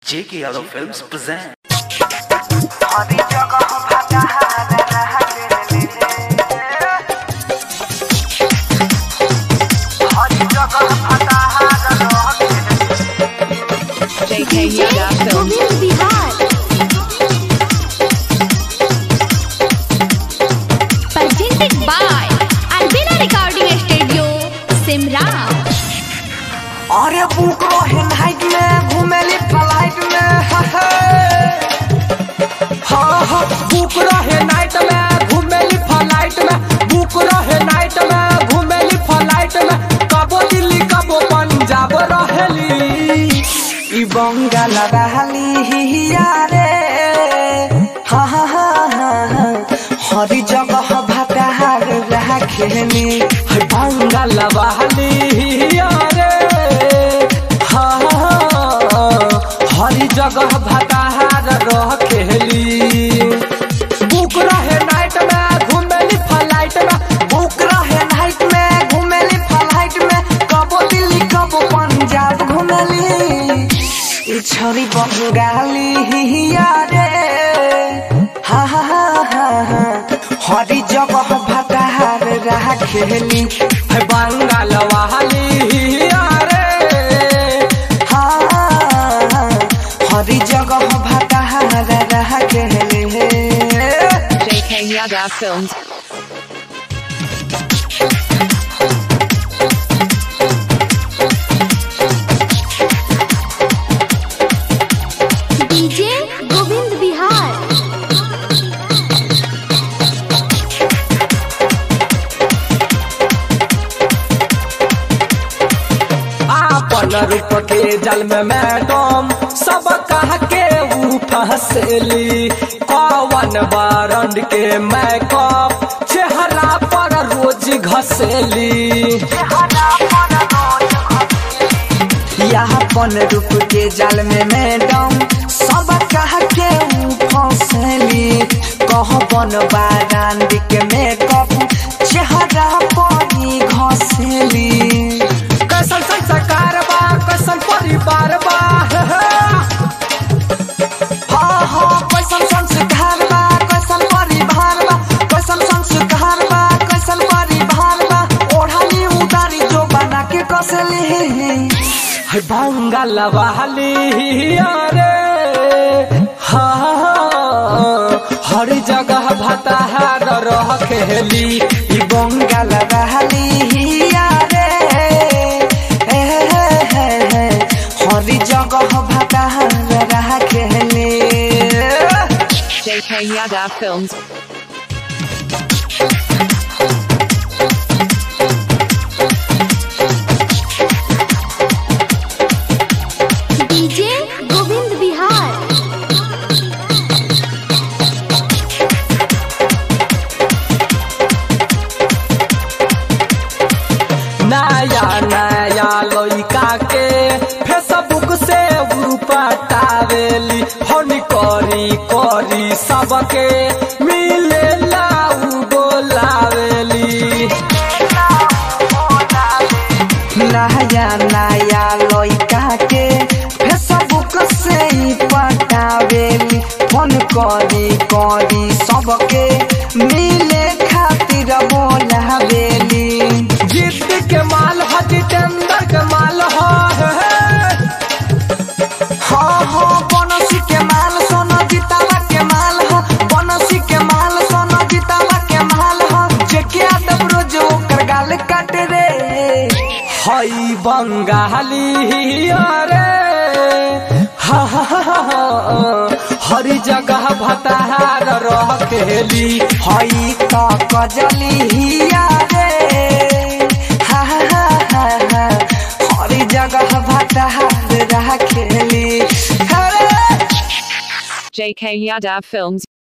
J.K. Yadav Films present. हरी जगह भागा हरी जगह भागा JK Yada Films. Govind Bihar presented by Albina Recording Studio, Simra. अरे बुक रहे नाइट में घूमेली फ्लाइट में हाँ हाँ बुक रहे नाइट में घूमेली फ्लाइट में बुक रहे नाइट में घूमेली फ्लाइट में कबो दिल्ली कबो पंजाब रहेली ई बंगाल रहली यारे हा हा हा हा हा। हरी जगह भागा रखेली है बंगाल वाली रे हाँ हाँ, हरी जगह भताहार रखेली बुक रहे नाइट में घूमेली फ्लाइट में बुक रहे नाइट में घूमेली फ्लाइट में कबो दिल्ली कबो पंजाब घूमेली ई छोरी बंगाली यारे हा हा हा हा हा। हरी जगह भटार रखेली है बंगाल वाली रे हा हरी जगह भटार रखेली JK Yada Films. DJ Govind Bihar आपन रूप के जल में मैडम सब कह के ऊ फंसेली कवन बारंड के मैकअप चेहरा पर रोज घसेली यापन रूप के जाल में मैडम सब कह के ऊ फंसली कहबन बारांड के मेकअप चेहरा पर ही घसेली कैसन संस्कार बा कैसन परिवार बा हे हे। हाँ हाँ कैसन संस्कार बा कैसन परिवार बा कैसन संस्कार बा कैसन परिवार बा ओढ़ाली उतारी जो बना के कसली है बंगाल वाली रे हाँ हर जगह भताहार रखेली ई बंगाल रहली यारे हे हे हे हे हरी जगह भटार रखेली JK Yada Films. DJ Govind Bihar नया नया लइका के फेसबुक से ऊ पटावेली फोन करी करी सबके मिले ऊ बोलावेली नया नया लइका के फेसबुक से ही पटावेली फोन करी करी सबके मिले खातिर बोलावेली जिद के माल ह जितेंद्र के माल ह हाँ हाँ बनसी के माल सोना जितावा के माल हो बनसी के माल सोना जितावा के माल हो जेके आदम रोज ओकर गाल काट रे हई बंगाली रे हा हा हा हा। हर जगह भताहार रखेली हई तो कजली रे हा हा हा हा हा हरी जगह भटार रखेली अरे JK Yada Films.